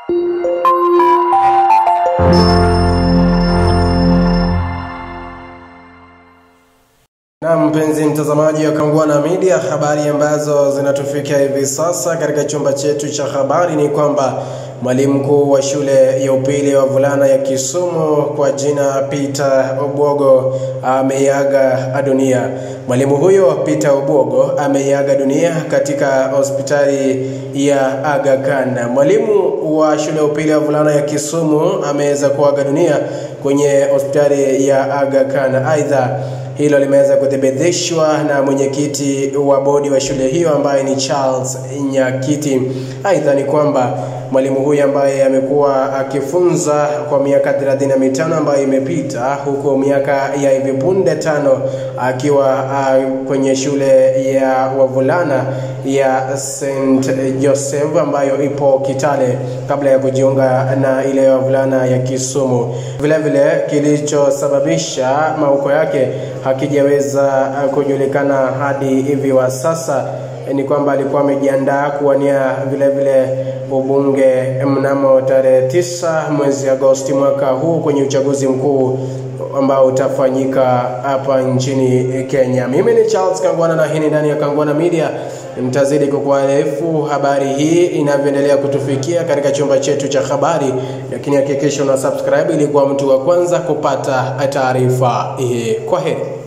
Na mpenzi mtazamaji wa Kangwana Media, habari ambazo zinatufikia hivi sasa katika chumba chetu cha habari ni kwamba mwalimu mkuu wa shule ya upili ya wavulana ya Kisumu kwa jina Peter Obwogo ameiaga dunia. Mwalimu huyo Peter Obwogo ameiaga dunia katika hospitali ya Aga Khan. Mwalimu wa shule ya upili ya wavulana ya Kisumu ameweza kuaga dunia kwenye hospitali ya Aga Khan. Aidha, hilo limeweza kuthibitishwa na mwenyekiti wa bodi wa shule hiyo ambaye ni Charles Nyakiti. Aidha ni kwamba mwalimu huyu ambaye amekuwa akifunza kwa miaka 35 ambayo imepita, huku miaka ya hivi punde tano akiwa uh, kwenye shule ya wavulana ya St Joseph ambayo ipo Kitale kabla ya kujiunga na ile ya wavulana ya Kisumu. Vile vile kilichosababisha mauko yake hakijaweza kujulikana hadi hivi wa sasa ni kwamba alikuwa amejiandaa kuwania vile vile ubunge mnamo tarehe tisa mwezi Agosti mwaka huu kwenye uchaguzi mkuu ambao utafanyika hapa nchini Kenya. Mimi ni Charles Kangwana na hii ni ndani ya Kangwana Media. Nitazidi kukuarifu habari hii inavyoendelea kutufikia katika chumba chetu cha habari, lakini hakikisha una subscribe ili kuwa mtu wa kwanza kupata taarifa hii. Kwa heri.